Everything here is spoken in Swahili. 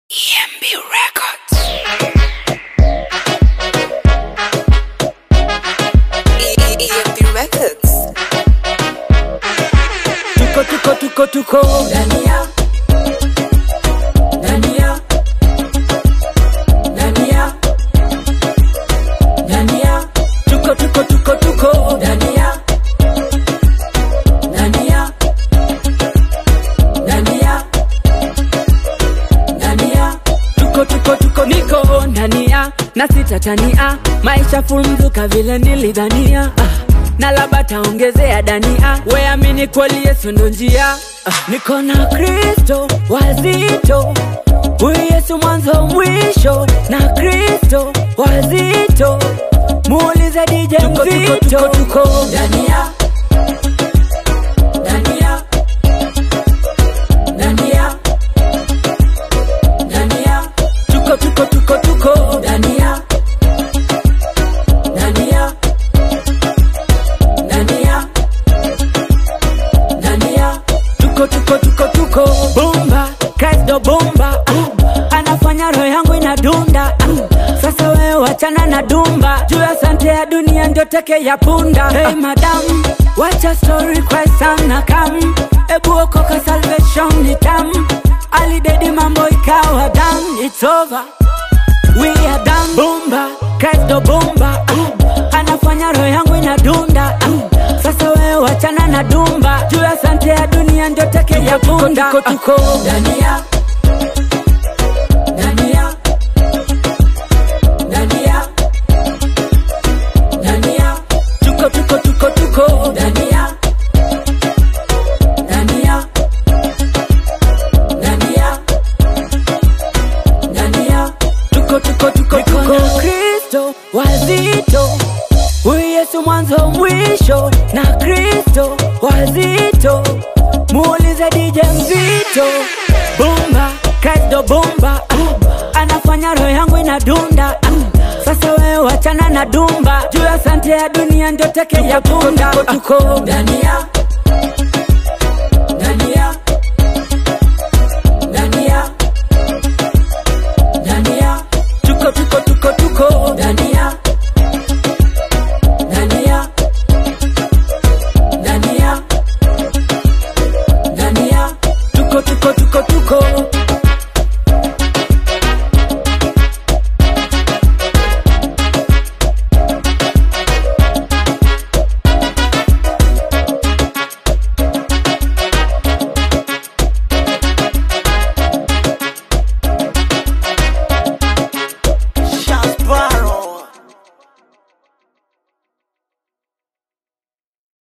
EMB Records. EMB Records. tuko tuko tuko tuko Dania Dania Dania Dania tuko tuko tuko tuko Dania Dania Dania Dania tuko tuko tuko niko ndania na sitatania maisha fumzuka vile nilidhania ah, na labda taongezea dania weamini kweli yesu ndo njia ah, niko na kristo wazito huyu yesu mwanzo mwisho na kristo wazito muulize dije Tuko, tuko, mzito tuko, tuko. Dania Dania Dania Dania tuko tuko tuko tuko Dania Dania Dania Dania tuko tuko tuko tuko bomba kristo bomba ah, anafanya roho yangu inadunda ah, sasa wewe wachana na dumba juu ya sante ya dunia ndio teke ya punda hey madam wacha story kwa sana kam ebu okoka salvation ni tam alidedi mambo ikawa dam it's over we are done bomba kristo bomba ah, anafanya roho yangu inadunda ah, sasa wewe wachana na dumba juu ya sante ya dunia ndio teke ya punda tuko, tuko. Dania Dania Dania Dania tuko tuko tuko tuko Dania Dania Dania Dania tuko tuko tuko tuko kristo wazito huyu yesu mwanzo mwisho na kristo wazito muulize dije mzito bomba kristo bomba ah, anafanya roho yangu inadunda ah, sasa wewe wachana na dumba juu ya sante ya dunia ndio teke ya punda tuko, tuko. Dania